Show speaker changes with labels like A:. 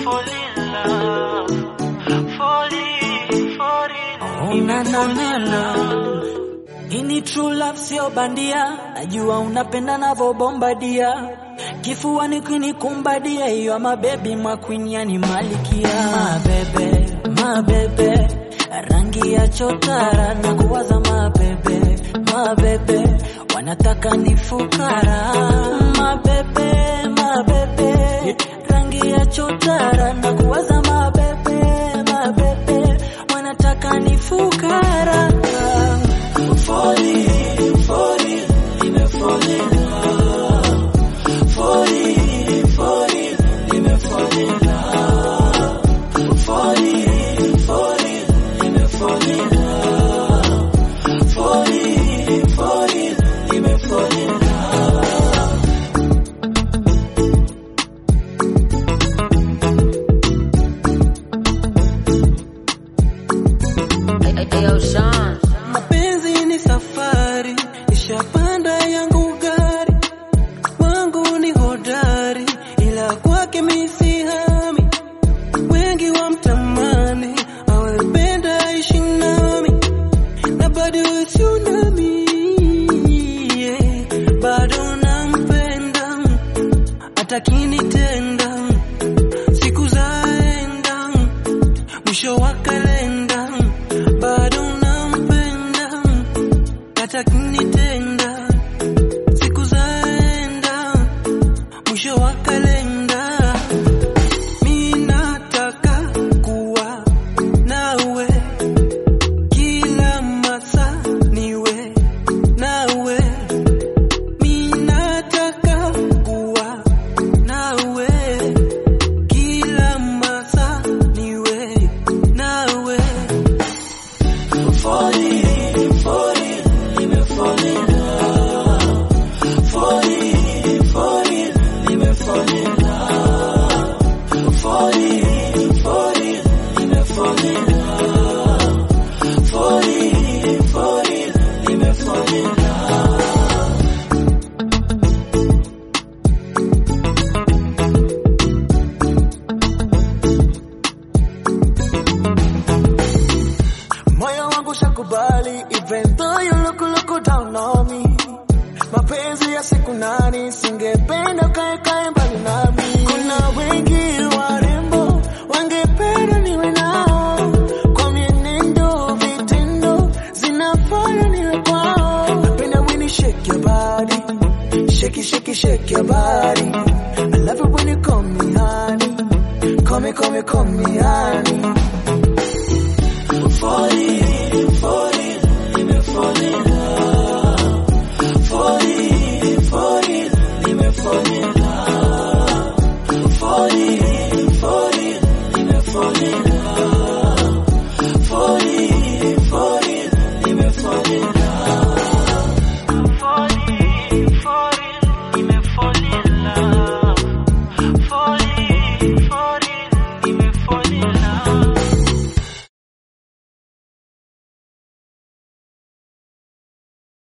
A: fall in love, fall in, fall in,
B: Oh, na, na, na, na. Ini true love sio bandia, najua unapenda navobombadia kifuani kunikumbadia, hiyo mabebi makwini yani malikia mabebe mabebe rangi ya chotara na kuwaza mabebe mabebe wanataka ni fukara mabebe mabebe rangi ya chotara na kuwaza mabebe mabebe wanataka ni fukara Falling, falling, nime fall in love. Falling, falling, nime fall in love. Falling, falling, nime fall in love. Falling, falling, nime fall in love.
C: Ayo, Sean.
B: Mapenzi ni safari, ishapanda yangu gari, wangu ni hodari, ila kwake misihami. Wengi wamtamani, awependa ishi nami, na bado tsunami, yeah. bado nampenda, atakinitenda, siku zaenda, mwisho wa kalenda, bado nampenda, atakinitenda, siku zaenda, mwisho wa kalenda. Mi nataka kuwa nawe kila masaa, niwe nawe. Mi nataka kuwa nawe kila masaa, niwe nawe. Falling, falling, nime fall in love. Falling, falling, nime fall in love. Falling, falling, nime fall in love. Falling, falling, nime fall in love. Moyo wangu shakubali even though you look look down on me. Mapenzi ya siku nani, singependa kae kae mbali nami. Kuna wengi warembo wangependa niwe nao, kwa mienendo vitendo zinafanya niwe kwao. Napenda when you shake your body, shake it, shake it, shake your body. I love it when you call me honey, call me, call me, call me honey. Falling, falling, nime fall in love. Falling, falling, nime fall in love. Falling, falling, nime fall in love.